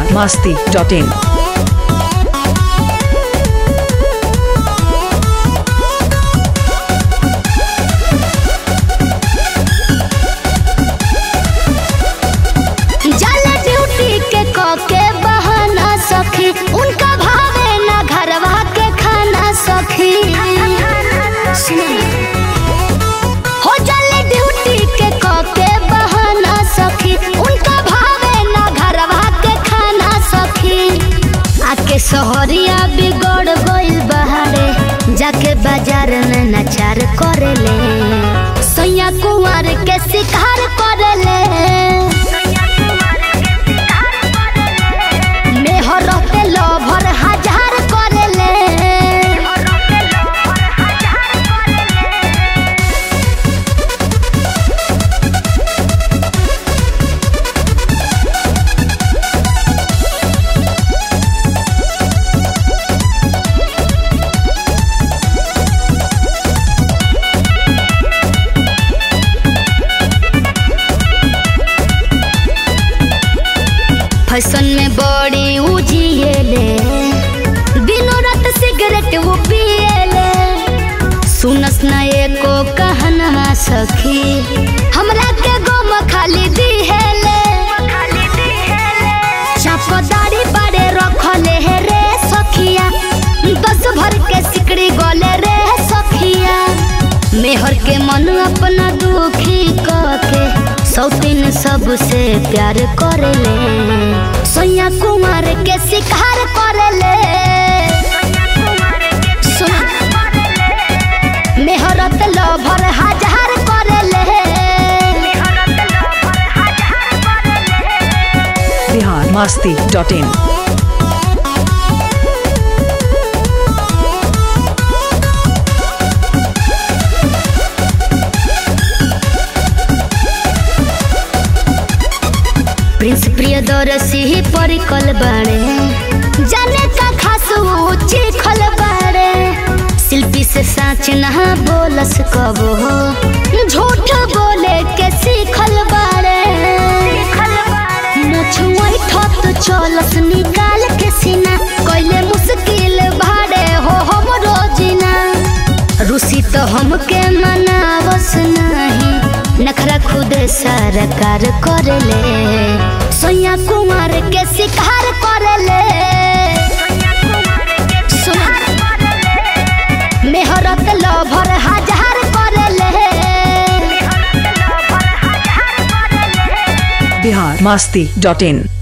masti.in. जल duty के क के बहाना सखी उनका भावे ना घरवा के खाना सखी हो जल ड्यूटी के क के बहाना सखी उनका भावे ना घरवा के खाना सखी आके सहरिया बिगड़ गइल बहारे जाके बाजार में नचार करेले सैया कुंवर के शिकार करेले मेहर के लभर हजार करेले फैशन में बड़ी उजिएले दिनों रात सिगरेट वो पिएले सुनस न एको कहना सखी हमरा के गम खाली दिहेले चापदारी बारे रखले है रे सखिया दस भर के सिकड़ी गले रे सखिया मेहर के मन अपना दुखी के सौतीन सबसे प्यार करेले सोया कुमार के शिकार करेले सुन मेहरत लभर हजार करेले Bihar masti.in. प्रिंस प्रियदर्शी परिकल बाड़े जाने का खास ऊंची खल बाड़े शिल्पी से साच नहा बोलस कबो झूठ बोले के सीखल बाड़े मुछुआई ठत चलस निकाल के सीना कैले मुश्किल भाड़े हो हम रोजिना रूसी तो हमके मनावस नहीं नखरा खुद सरकार करेले सोया कुमार के शिकार करेले सुन मेहरत लभर हजार करेले Bihar masti.in.